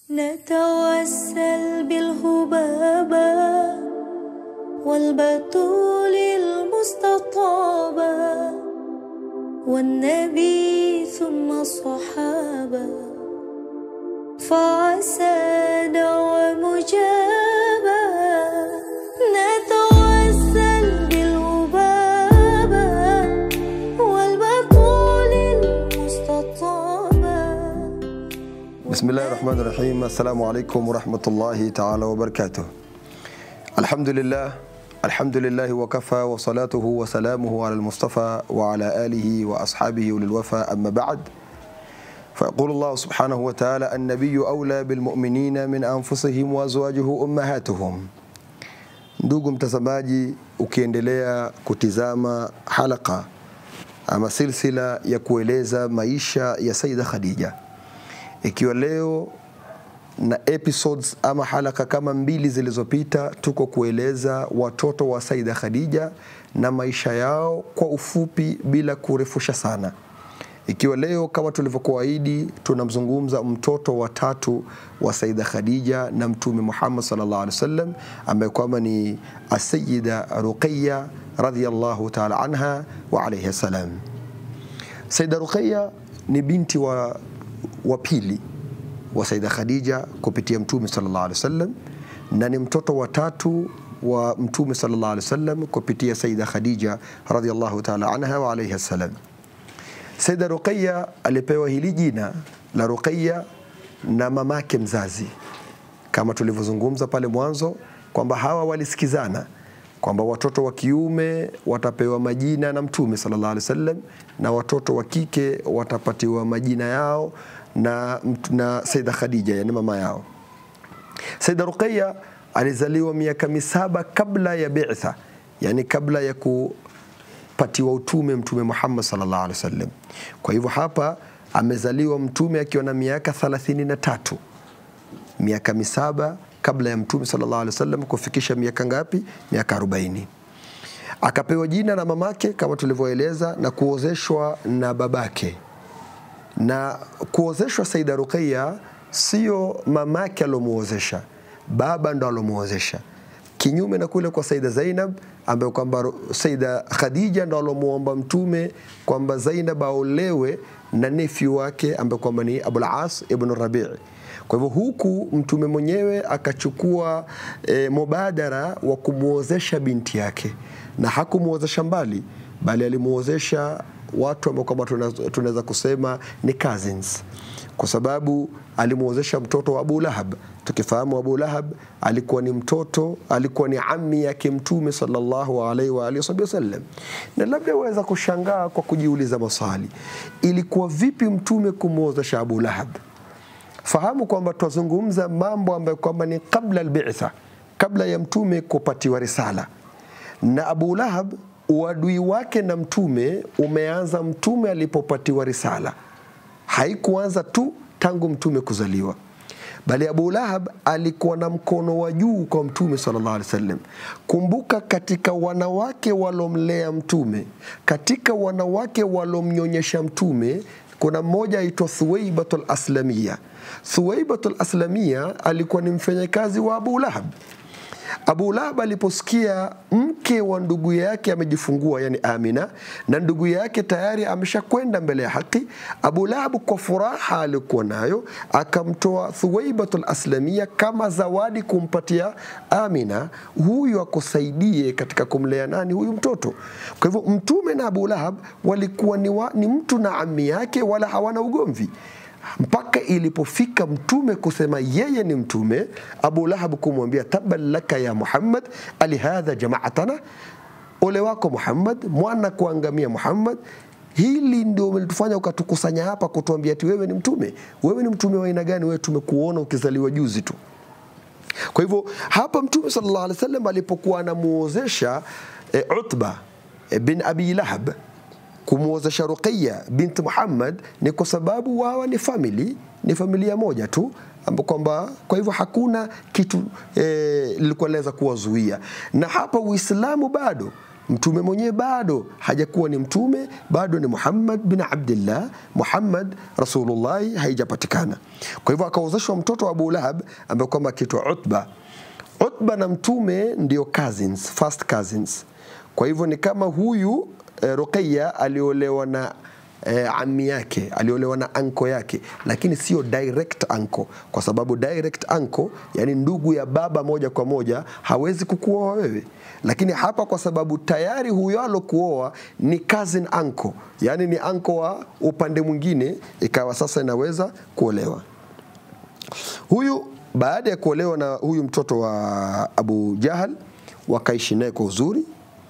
نتوسل بالهبابة والبتول المستطابة والنبي ثم الصحابة فعسى دعوة مجابة نتوسل بالهبابة والبتول المستطابة بسم الله الرحمن الرحيم السلام عليكم ورحمة الله تعالى وبركاته الحمد لله الحمد لله وكفى وصلاته وسلامه على المصطفى وعلى آله وأصحابه وللوفى أما بعد فيقول الله سبحانه وتعالى النبي أولى بالمؤمنين من أنفسهم وأزواجه أمهاتهم ndugu mtazamaji ukiendelea kutizama halaka ama silsila ya kueleza maisha ya Saida Khadija ikiwa leo na episodes ama halaka kama mbili zilizopita tuko kueleza watoto wa Saida Khadija na maisha yao kwa ufupi bila kurefusha sana ikiwa leo kama tulivyokuahidi tunamzungumza mtoto wa tatu wa Saida Khadija na Mtume Muhammad sallallahu alaihi wasallam ambaye kwamba ni Asayida Ruqayya radhiyallahu ta'ala anha wa alayhi salam. Saida Ruqayya ni binti wa, wa pili wa Saida Khadija kupitia Mtume sallallahu alaihi wasallam na ni mtoto wa tatu wa Mtume sallallahu alaihi wasallam kupitia Saida Khadija radhiyallahu ta'ala anha wa alayhi salam. Saida Ruqayya alipewa hili jina la Ruqayya na mamake mzazi, kama tulivyozungumza pale mwanzo kwamba hawa walisikizana kwamba watoto wa kiume watapewa majina na Mtume sallallahu alaihi wasallam na watoto wa kike watapatiwa majina yao na, na Saida Khadija, yani mama yao. Saida Ruqayya alizaliwa miaka misaba kabla ya bi'tha, yani kabla ya ku patiwa utume Mtume Muhammad sallallahu alaihi wasallam. Kwa hivyo hapa amezaliwa Mtume akiwa na miaka 33 miaka misaba kabla ya Mtume sallallahu alaihi wasallam kufikisha miaka ngapi? Miaka 40. Akapewa jina na mamake kama tulivyoeleza na kuozeshwa na babake. Na kuozeshwa Saida Ruqayya sio mamake alomuozesha, baba ndo alomuozesha kinyume na kule kwa Saida Zainab ambaye kwamba Saida Khadija ndo alomuomba mtume kwamba Zainab aolewe na nephew wake ambaye kwamba ni Abul As ibn Rabi'. Kwa hivyo huku mtume mwenyewe akachukua e, mubadara wa kumwozesha binti yake, na hakumwozesha mbali, bali alimuozesha watu ambao kwamba tunaweza kusema ni cousins kwa sababu alimwozesha mtoto wa Abu Lahab. Tukifahamu Abu Lahab alikuwa ni mtoto, alikuwa ni ammi yake Mtume sallallahu alaihi wa alihi wasallam. Na labda waweza kushangaa kwa kujiuliza maswali, ilikuwa vipi Mtume kumwozesha Abu Lahab? Fahamu kwamba twazungumza mambo ambayo kwamba ni kabla albitha, kabla ya Mtume kupatiwa risala, na Abu Lahab uadui wake na Mtume umeanza Mtume alipopatiwa risala haikuanza tu tangu mtume kuzaliwa bali Abu Lahab alikuwa na mkono wa juu kwa mtume sallallahu alaihi wasallam. Kumbuka, katika wanawake walomlea mtume, katika wanawake walomnyonyesha mtume, kuna mmoja aitwa Thuwaibatul Aslamia. Thuwaibatul Aslamia alikuwa ni mfanyakazi wa Abu Lahab. Abu Lahab aliposikia mke wa ndugu yake amejifungua, yani Amina, na ndugu yake tayari ameshakwenda mbele ya haki, Abu Lahab kwa furaha alikuwa nayo akamtoa Thuwaibatul Aslamia kama zawadi kumpatia Amina, huyu akusaidie katika kumlea nani huyu mtoto. Kwa hivyo Mtume na Abu Lahab walikuwa ni, wa, ni mtu na ami yake, wala hawana ugomvi mpaka ilipofika mtume kusema yeye ni mtume, Abu Lahab kumwambia tabban laka ya Muhammad alihadha jamaatana, ole wako Muhammad, mwana kuangamia Muhammad. Hili ndio umelitufanya ukatukusanya hapa kutuambia ati wewe ni mtume. Wewe ni mtume wa aina gani? Wewe tumekuona ukizaliwa juzi tu. Kwa hivyo hapa mtume sallallahu alaihi wasallam alipokuwa anamuozesha e, Utba e, bin Abi Lahab kumwozesha Ruqayya binti Muhammad ni kwa sababu wawa ni family, ni familia moja tu amba kwamba kwa hivyo hakuna kitu eh, lilikuwa laweza kuwazuia, na hapa Uislamu bado mtume mwenyewe bado hajakuwa ni mtume, bado ni Muhammad bin Abdillah, Muhammad Rasulullahi haijapatikana. Kwa hivyo akaozeshwa mtoto wa Abu Lahab ambaye kwamba akiitwa Utba. Utba na mtume ndio cousins, first cousins. Kwa hivyo ni kama huyu eh, Ruqayya aliolewa na eh, ami yake aliolewa na anko yake, lakini sio direct anko, kwa sababu direct anko, yani ndugu ya baba moja kwa moja, hawezi kukuoa wewe. Lakini hapa kwa sababu tayari huyo alokuoa ni cousin anko, yani ni anko wa upande mwingine, ikawa sasa inaweza kuolewa. Huyu baada ya kuolewa na huyu mtoto wa Abu Jahal, wakaishi naye kwa uzuri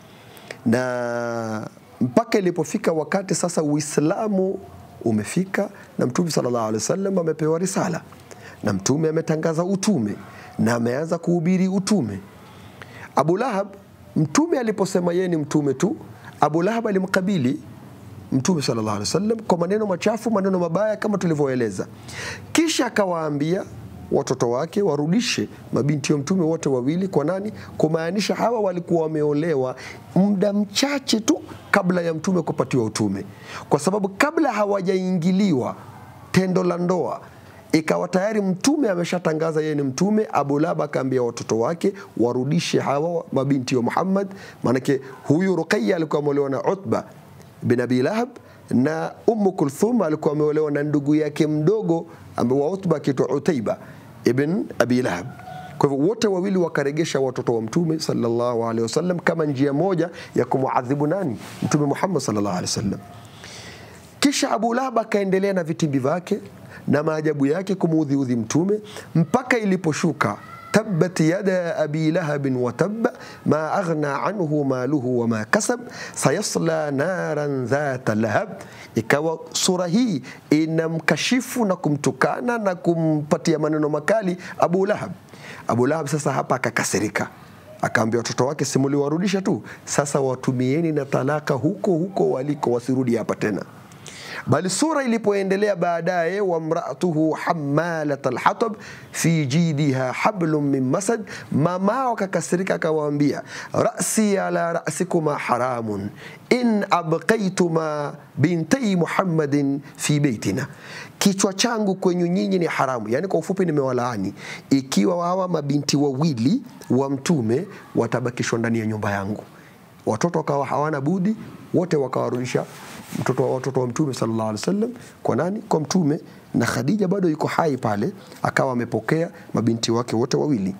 na mpaka ilipofika wakati sasa Uislamu umefika na Mtume sallallahu alaihi wasallam amepewa risala na Mtume ametangaza utume na ameanza kuhubiri utume. Abu Lahab, Mtume aliposema yeye ni mtume tu, Abu Lahab alimkabili Mtume sallallahu alaihi wasallam kwa maneno machafu, maneno mabaya kama tulivyoeleza, kisha akawaambia watoto wake warudishe mabinti wa mtume wote wawili kwa nani? Kumaanisha hawa walikuwa wameolewa muda mchache tu kabla ya mtume kupatiwa utume, kwa sababu kabla hawajaingiliwa tendo la ndoa ikawa tayari mtume ameshatangaza yeye ni mtume. Abu Lahab akaambia watoto wake warudishe hawa mabinti wa Muhammad, maanake huyu Ruqayya alikuwa ameolewa na Utba bin Abi Lahab na Ummu Kulthum alikuwa ameolewa na ndugu yake mdogo ambaye wa Utba akiitwa Utaiba ibn Abi Lahab. Kwa hivyo wote wawili wakaregesha watoto wa Mtume sallallahu alaihi wasallam kama njia moja ya kumuadhibu nani? Mtume Muhammad sallallahu alaihi wasallam. Kisha Abu Lahab akaendelea na vitimbi vyake na maajabu yake kumuudhiudhi Mtume mpaka iliposhuka tabbat yada abi lahabin wa tabba ma aghna anhu maluhu wa ma kasab sayasla naran dhata lahab. Ikawa sura hii inamkashifu na kumtukana na kumpatia maneno makali Abu Lahab. Abu Lahab sasa hapa akakasirika, akaambia watoto wake, simuliwarudisha tu, sasa watumieni na talaka huko huko waliko, wasirudi hapa tena bali sura ilipoendelea baadaye, wamraatuhu hamalat alhatab fi jidiha hablum min masad, mamao akakasirika akawaambia, rasi ala rasikuma haramun in abqaituma bintai muhammadin fi beitina, kichwa changu kwenyu nyinyi ni haramu. Yani kwa ufupi, nimewalaani ikiwa hawa mabinti wawili wa mtume watabakishwa ndani ya nyumba yangu. Watoto wakawa hawana budi, wote wakawarudisha mtoto wa watoto wa mtume sallallahu alaihi wasallam kwa nani? Kwa mtume, na Khadija bado yuko hai pale, akawa amepokea mabinti wake wote wawili.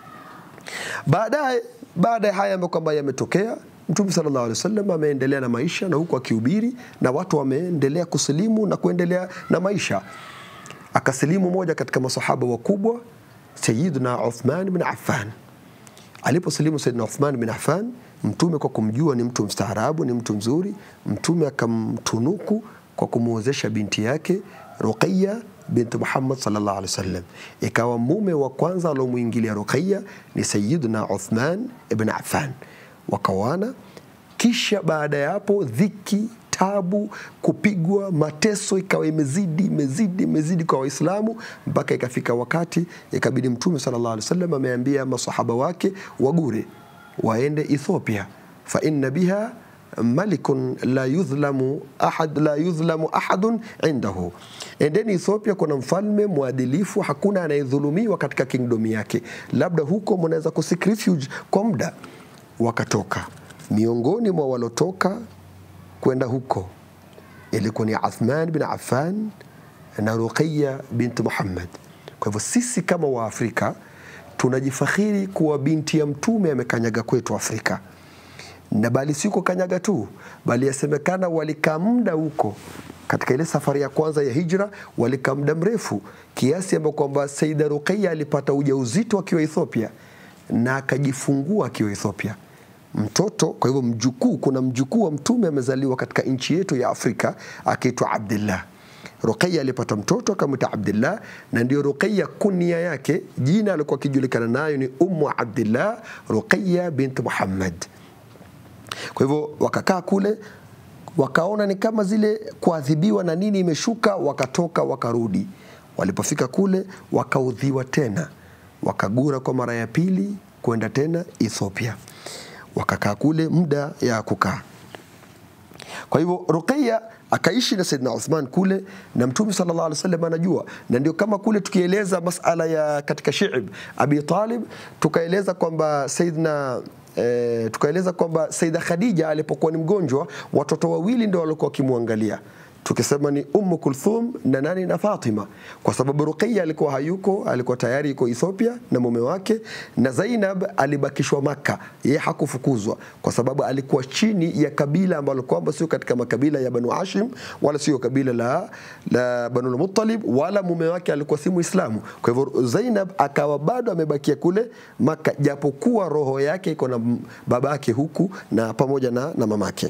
Baadaye, baada ya haya ambayo kwamba yametokea, mtume sallallahu alaihi wasallam ameendelea na maisha na huku akihubiri, na watu wameendelea kusilimu na kuendelea na maisha. Akasilimu moja katika masahaba wakubwa, Sayyidina Uthman bin Affan. Aliposilimu Sayyidina Uthman bin Affan Mtume kwa kumjua ni mtu mstaarabu, ni mtu mzuri, Mtume akamtunuku kwa kumwozesha binti yake Ruqayya binti Muhammad sallallahu alaihi wasallam. Ikawa mume wa kwanza aliomwingilia Ruqayya ni Sayyidina Uthman ibn Affan, wakawana. Kisha baada ya hapo dhiki tabu, kupigwa, mateso ikawa imezidi imezidi imezidi kwa Waislamu mpaka ikafika wakati ikabidi Mtume sallallahu alaihi wasallam ameambia masahaba wake wagure waende Ethiopia fa inna biha malikun la yudhlamu ahad la yudhlamu ahadun indahu, endeni Ethiopia, kuna mfalme mwadilifu, hakuna anayedhulumiwa katika kingdom yake, labda huko mnaweza kusik refuge kwa muda. Wakatoka miongoni mwa walotoka kwenda huko ilikuwa ni Uthman bin Affan na Ruqayya binti Muhammad. Kwa hivyo sisi kama Waafrika tunajifakhiri kuwa binti ya mtume amekanyaga kwetu Afrika, na bali siko kanyaga tu, bali yasemekana walikaa muda huko katika ile safari ya kwanza ya hijra, walikaa muda mrefu kiasi ambapo kwamba Saida Ruqayya alipata ujauzito akiwa Ethiopia na akajifungua akiwa Ethiopia mtoto. Kwa hivyo mjukuu, kuna mjukuu wa mtume amezaliwa katika nchi yetu ya Afrika akiitwa Abdullah. Ruqayya alipata mtoto akamwita Abdullah, na ndio Ruqayya kunia yake, jina alikuwa akijulikana nayo ni Ummu Abdillah Ruqayya bint Muhammad. Kwa hivyo wakakaa kule, wakaona ni kama zile kuadhibiwa na nini imeshuka, wakatoka wakarudi. Walipofika kule, wakaudhiwa tena, wakagura kwa mara ya pili kwenda tena Ethiopia. wakakaa kule muda ya kukaa kwa hivyo Ruqayya akaishi na Saidina Uthman kule na Mtume sallallahu alaihi wasallam anajua, na ndio kama kule tukieleza masala ya katika Shi'b Abi Talib tukaeleza kwamba Saidina E, tukaeleza kwamba Saida Khadija alipokuwa ni mgonjwa watoto wawili ndio walikuwa wakimwangalia tukisema ni Ummu Kulthum na nani na Fatima, kwa sababu Ruqayya alikuwa hayuko, alikuwa tayari yuko Ethiopia na mume wake, na Zainab alibakishwa Makka, yeye hakufukuzwa kwa sababu alikuwa chini ya kabila ambalo kwamba sio katika makabila ya Banu Hashim wala sio kabila la, la Banu al-Muttalib wala mume wake alikuwa si Muislamu. Kwa hivyo Zainab akawa bado amebakia kule Makka, japokuwa roho yake iko na babake huku na pamoja na, na mamake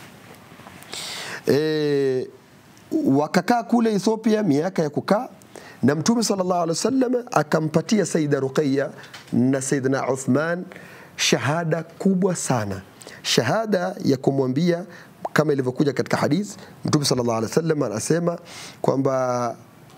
e, wakakaa kule Ethiopia miaka ya kukaa na Mtume sallallahu alaihi wasallam akampatia Saida Ruqayya na Saidina Uthman shahada kubwa sana, shahada ya kumwambia kama ilivyokuja katika hadith. Mtume sallallahu alaihi wasallam anasema kwamba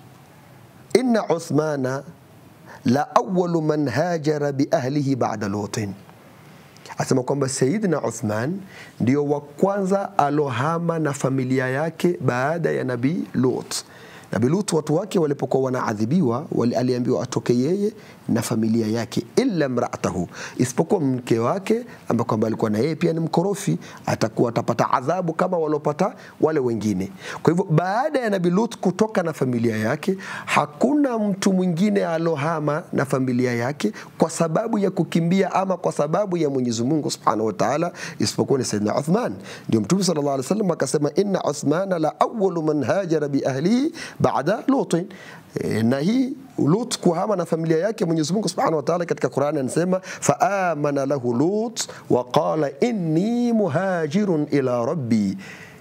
inna Uthmana la awwalu man hajara bi ahlihi ba'da Lutin asema kwamba Saidina Uthman ndio wa kwanza alohama na familia yake baada ya Nabii Lut. Nabii Lut watu wake walipokuwa wanaadhibiwa, aliambiwa atoke yeye na familia yake, illa mraatahu, isipokuwa mke wake ambaye kwamba alikuwa na yeye pia ni mkorofi, atakuwa atapata adhabu kama waliopata wale wengine. Kwa hivyo baada ya Nabii Lut kutoka na familia yake, hakuna mtu mwingine alohama na familia yake kwa sababu ya kukimbia ama kwa sababu ya Mwenyezi Mungu Subhanahu wa Ta'ala, isipokuwa ni Saidina Uthman. Ndio Mtume sallallahu alaihi wasallam akasema, inna Uthmana la awwalu man hajara bi ahlihi baada Lutin. E, na hii Lut kuhama na familia yake, Mwenyezi Mungu Subhanahu wa Ta'ala katika Qur'ani anasema faamana lahu Lut wa qala inni muhajirun ila rabbi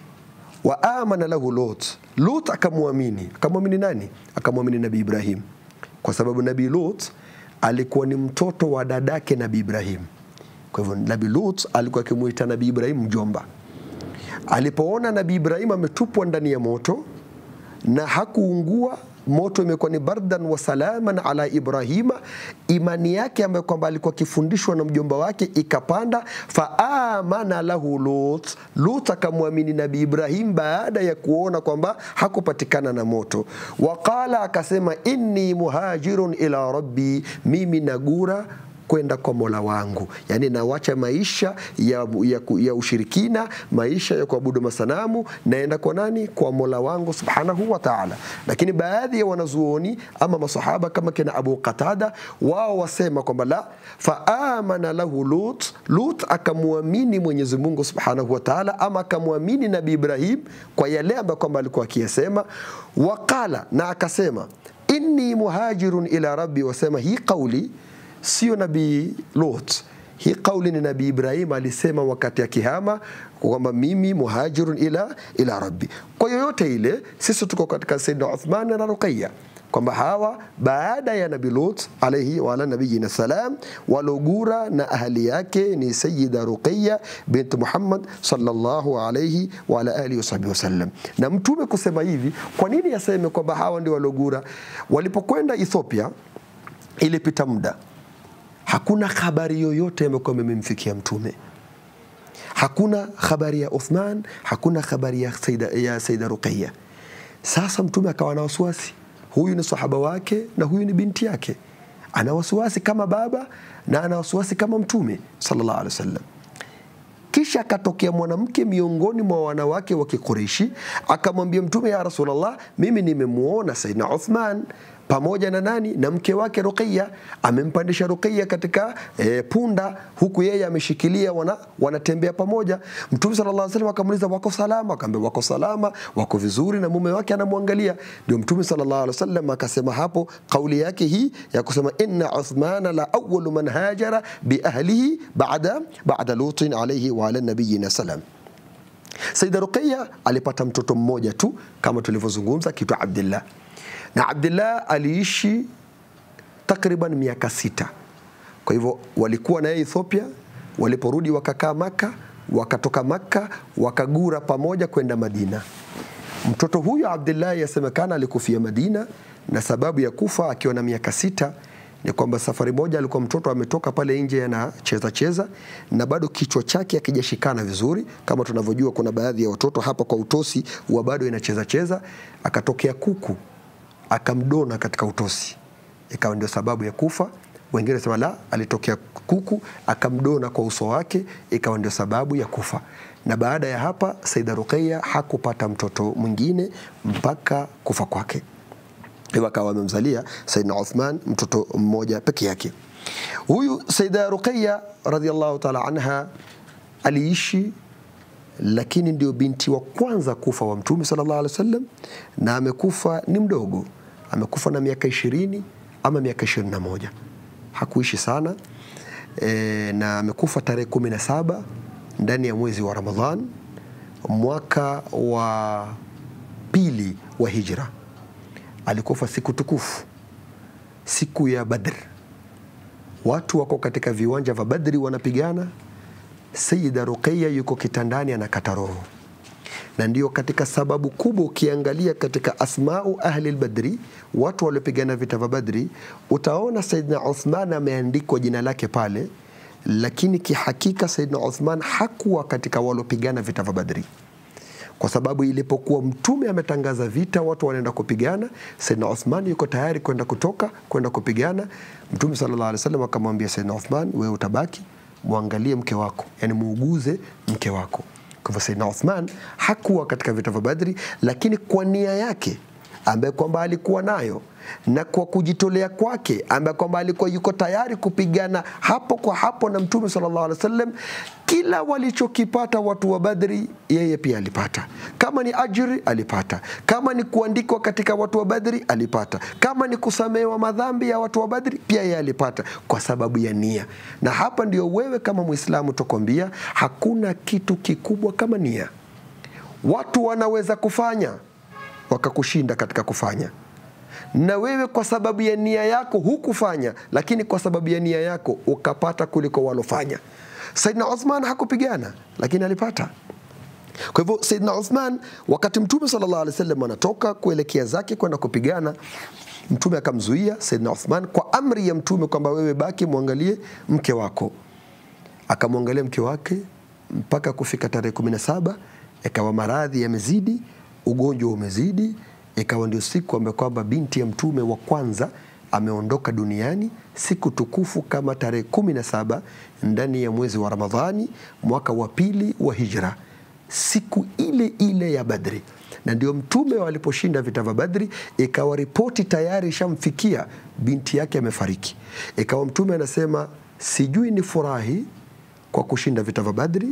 wa amana lahu Lut. Lut akamwamini. Akamwamini nani? Akamwamini Nabii Ibrahim, kwa sababu Nabii Lut alikuwa ni mtoto wa dadake Nabii Ibrahim. Kwa hivyo Nabii Lut alikuwa akimuita Nabii Ibrahim mjomba. Alipoona Nabii Ibrahim ametupwa ndani ya moto na hakuungua moto imekuwa ni bardan wa salaman ala Ibrahima. Imani yake ambayo kwamba alikuwa akifundishwa na mjomba wake ikapanda, faamana lahu Lut. Lut akamwamini Nabii Ibrahim baada ya kuona kwamba hakupatikana na moto. Waqala, akasema inni muhajirun ila rabbi, mimi nagura kwenda kwa Mola wangu, yani nawacha maisha ya, ya, ya ushirikina, maisha ya kuabudu masanamu, naenda kwa nani? Kwa Mola wangu subhanahu wa ta'ala. Lakini baadhi ya wanazuoni ama masahaba kama kina Abu Qatada, wao wasema kwamba la faamana lahu Lut, Lut akamwamini Mwenyezi Mungu subhanahu wa ta'ala, ama akamwamini Nabii Ibrahim kwa yale ambayo kwamba alikuwa akiyasema. Waqala, na akasema inni muhajirun ila rabbi, wasema hii kauli sio Nabii Lut. Hii kauli ni Nabii Ibrahim alisema wakati akihama kwamba mimi muhajirun ila, ila rabbi. Kwa yoyote ile, sisi tuko katika Sayyidina Uthman na Ruqayya kwamba hawa baada ya Nabii Lut alayhi wa ala nabiyina salam walogura na ahli yake ni Sayyida Ruqayya bint Muhammad sallallahu alayhi wa ala alihi wasahbihi wasallam. Na mtume kusema hivi, kwa nini aseme kwamba hawa ndio walogura? Walipokwenda Ethiopia ilipita muda hakuna habari yoyote ambayo imemfikia mtume. Hakuna habari ya Uthman, hakuna habari ya Saida, ya Saida Ruqayya. Sasa mtume akawa na wasiwasi, huyu ni sahaba wake na huyu ni binti yake, ana wasiwasi kama baba na ana wasiwasi kama mtume sallallahu alaihi wasallam. Kisha akatokea mwanamke miongoni mwa wanawake wa Kikureishi akamwambia Mtume, ya Rasulullah, mimi nimemwona Saidina Uthman pamoja na nani na mke wake Ruqayya, amempandisha Ruqayya katika e, punda, huku yeye ameshikilia, wana, wanatembea pamoja. Mtume sallallahu alaihi wasallam akamuuliza wako salama? Akamwambia wako salama, wako vizuri, na mume wake anamwangalia. Ndio Mtume sallallahu alaihi wasallam akasema hapo kauli yake hii ya kusema inna Uthmana la awwalu man hajara bi ahlihi ba'da ba'da Lutin alayhi wa ala nabiyina salam. Saida Ruqayya alipata mtoto mmoja tu kama tulivyozungumza, kitwa Abdullah na Abdullah aliishi takriban miaka sita. Kwa hivyo walikuwa na yeye Ethiopia, waliporudi wakakaa Maka, wakatoka Maka wakagura pamoja kwenda Madina. Mtoto huyo Abdullah yasemekana alikufia Madina, na sababu ya kufa akiwa na miaka sita ni kwamba safari moja alikuwa mtoto ametoka pale nje anacheza cheza na bado kichwa chake akijashikana vizuri. Kama tunavyojua, kuna baadhi ya watoto hapa kwa utosi wa bado inacheza cheza, akatokea kuku akamdona katika utosi, ikawa ndio sababu ya kufa. Wengine sema la, alitokea kuku akamdona kwa uso wake, ikawa ndio sababu ya kufa. Na baada ya hapa Saida Ruqayya hakupata mtoto mwingine mpaka kufa kwake hivyo akawa amemzalia Saidna Uthman mtoto mmoja peke yake. Huyu Saida Ruqayya radhiallahu taala anha aliishi, lakini ndio binti wa kwanza kufa wa Mtume sallallahu alaihi wasallam, na amekufa ni mdogo, amekufa na miaka ishirini ama miaka ishirini na moja hakuishi sana e, na amekufa tarehe kumi na saba ndani ya mwezi wa Ramadhan mwaka wa pili wa hijra alikufa siku tukufu, siku ya Badr. Watu wako katika viwanja vya Badri wanapigana, Sayyida Ruqayya yuko kitandani anakata roho, na ndio katika sababu kubwa. Ukiangalia katika asmau ahli al-Badri, watu waliopigana vita vya Badri, utaona Sayyidina Uthman ameandikwa jina lake pale, lakini kihakika Sayyidina Uthman hakuwa katika waliopigana vita vya Badri kwa sababu ilipokuwa mtume ametangaza vita, watu wanaenda kupigana, Saidna Uthman yuko tayari kwenda kutoka kwenda kupigana. Mtume sallallahu alaihi wasallam akamwambia Saidna Uthman, wewe utabaki, mwangalie mke wako, yani muuguze mke wako. Kwa hivyo Saidna Uthman hakuwa katika vita vya Badri, lakini kwa nia yake ambaye kwamba alikuwa nayo na kwa kujitolea kwake ambaye kwamba alikuwa yuko tayari kupigana hapo kwa hapo na Mtume sallallahu alaihi wasallam, kila walichokipata watu wa Badri yeye pia alipata. Kama ni ajri alipata, kama ni kuandikwa katika watu wa Badri alipata, kama ni kusamehewa madhambi ya watu wa Badri pia yeye alipata, kwa sababu ya nia. Na hapa ndio wewe kama Muislamu tukwambia, hakuna kitu kikubwa kama nia. Watu wanaweza kufanya wakakushinda katika kufanya na wewe kwa sababu ya nia yako hukufanya, lakini kwa sababu ya nia yako ukapata kuliko walofanya. Saidna Uthman hakupigana, lakini alipata. Kwa hivyo Saidna Uthman, wakati Mtume sallallahu alaihi wasallam anatoka kuelekea zake kwenda kupigana, Mtume akamzuia Saidna Uthman kwa amri ya Mtume kwamba wewe baki, mwangalie mke wako. Akamwangalia mke wake mpaka kufika tarehe kumi na saba ikawa maradhi yamezidi, ugonjwa umezidi ikawa ndio siku ambayo kwamba binti ya mtume wa kwanza ameondoka duniani, siku tukufu kama tarehe kumi na saba ndani ya mwezi wa Ramadhani mwaka wa pili wa hijra, siku ile ile ya Badri. Na ndio mtume waliposhinda vita vya Badri, ikawa ripoti tayari ishamfikia binti yake amefariki. Ikawa mtume anasema, sijui ni furahi kwa kushinda vita vya Badri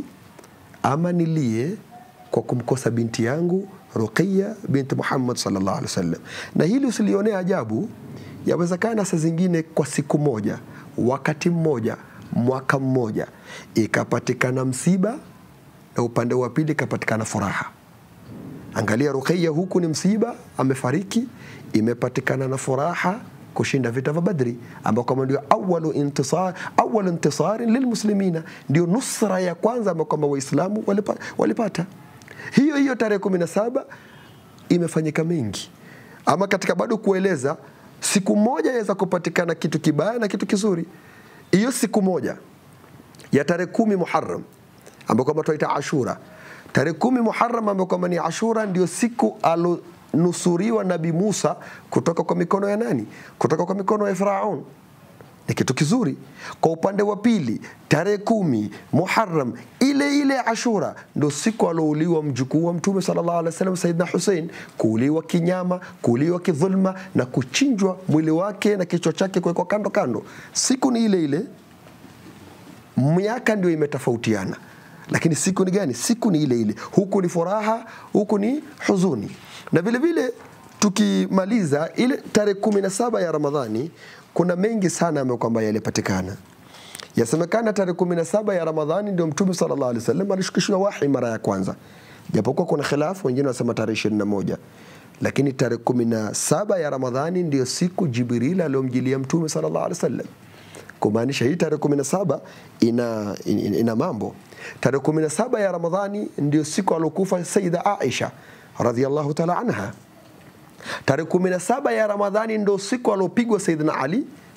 ama nilie kwa kumkosa binti yangu Ruqayya binti Muhammad sallallahu alaihi wasallam. Na hili usilionea ajabu, yawezekana saa zingine kwa siku moja, wakati mmoja, mwaka mmoja, ikapatikana msiba na upande wa pili ikapatikana furaha. Angalia, Ruqayya huku ni msiba, amefariki, imepatikana na furaha kushinda vita vya Badri ambao kama ndio awalu intisar, awalu intisarin lilmuslimina, ndio nusra ya kwanza ambao kwamba Waislamu walipata, walipata hiyo hiyo tarehe kumi na saba imefanyika mengi, ama katika bado kueleza, siku moja yaweza kupatikana kitu kibaya na kitu kizuri. Hiyo siku moja ya tarehe kumi Muharram ambayo kwamba tunaita Ashura, tarehe kumi Muharram ambayo kwamba ni Ashura, ndio siku alonusuriwa Nabi Musa kutoka kwa mikono ya nani? Kutoka kwa mikono ya Firaun ni kitu kizuri. Kwa upande wa pili, tarehe kumi Muharram ile ile Ashura ndo siku alouliwa mjukuu wa Mtume sallallahu alaihi wasallam Saidna Hussein, kuuliwa kinyama, kuuliwa kidhulma na kuchinjwa mwili wake na kichwa chake kuwekwa kando kando. Siku ni ile ile, miaka ndio imetofautiana, lakini siku ni gani? Siku ni ile ile, huku ni furaha, huku ni huzuni. Na vile vile tukimaliza ile tarehe kumi na saba ya Ramadhani kuna mengi sana ambayo kwamba yalipatikana. Yasemekana tarehe kumi na saba ya Ramadhani ndio Mtume sallallahu alaihi wasallam alishukishwa wahi mara ya kwanza, japokuwa kuna khilafu, wengine wanasema tarehe ishirini na moja lakini tarehe kumi na saba ya Ramadhani ndio siku Jibril aliyomjilia Mtume sallallahu alaihi wasallam, kumaanisha hii tarehe kumi na saba ina, ina, ina mambo. Tarehe kumi na saba ya Ramadhani ndio siku aliokufa Sayyida Aisha radhiallahu taala anha. Tarehe kumi na saba ya Ramadhani ndo siku aliopigwa Saidina Ali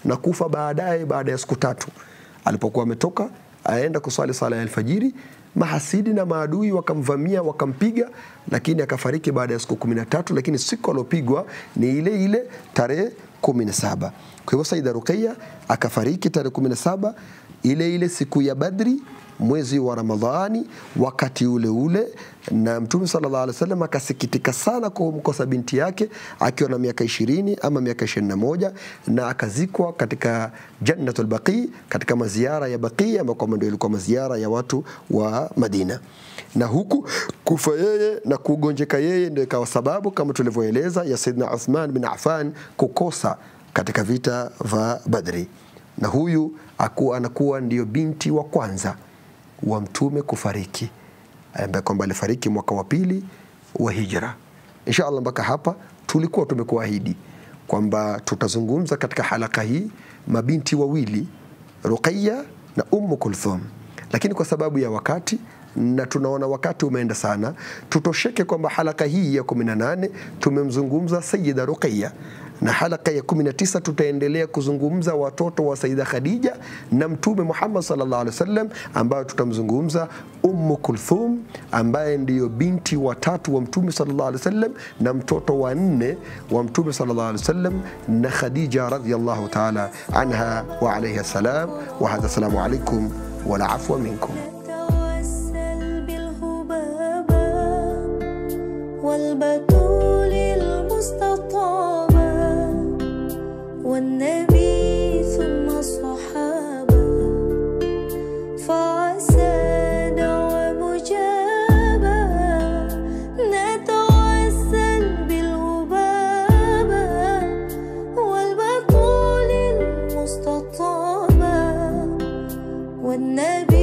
na kufa baadaye baada ya siku tatu alipokuwa ametoka aenda kuswali sala ya alfajiri mahasidi na maadui wakamvamia wakampiga lakini akafariki baada ya siku kumi na tatu lakini siku aliopigwa ni ile ile tarehe kumi na saba kwa hivyo saida ruqeya akafariki tarehe kumi na saba ile ile siku ya badri mwezi wa ramadhani wakati ule ule na mtume sallallahu alaihi wasallam akasikitika sana kumkosa binti yake akiwa na miaka ishirini ama miaka ishirini na moja na akazikwa katika jannatul baqi katika maziara ya baqi ambayo kwamba ndio ilikuwa maziara ya watu wa madina na huku kufa yeye na kugonjeka yeye ndio ikawa sababu kama tulivyoeleza ya saidna uthman bin affan kukosa katika vita vya badri na huyu akuwa anakuwa ndio binti wa kwanza wa mtume kufariki ambaye kwamba alifariki mwaka wa pili wa hijra insha allah mpaka hapa tulikuwa tumekuahidi kwamba tutazungumza katika halaka hii mabinti wawili ruqaya na ummu kulthum lakini kwa sababu ya wakati na tunaona wakati umeenda sana tutosheke kwamba halaka hii ya 18 tumemzungumza sayida ruqaya na halaka ya 19 tutaendelea kuzungumza watoto wa Saida Khadija na Mtume Muhammad sallallahu alaihi wasallam, ambayo tutamzungumza Ummu Kulthum ambaye ndiyo binti wa tatu wa Mtume sallallahu alaihi wasallam na mtoto wa nne wa Mtume sallallahu alaihi wasallam na Khadija radhiyallahu ta'ala anha wa alayha salam wa hadha assalamu alaikum wala afwa minkum نتوسل بالهبابة والبتول المستطابة والنبي ثم الصحابة فعسى دعوة مجابة نتوسل بالهبابة والبتول المستطابة والنبي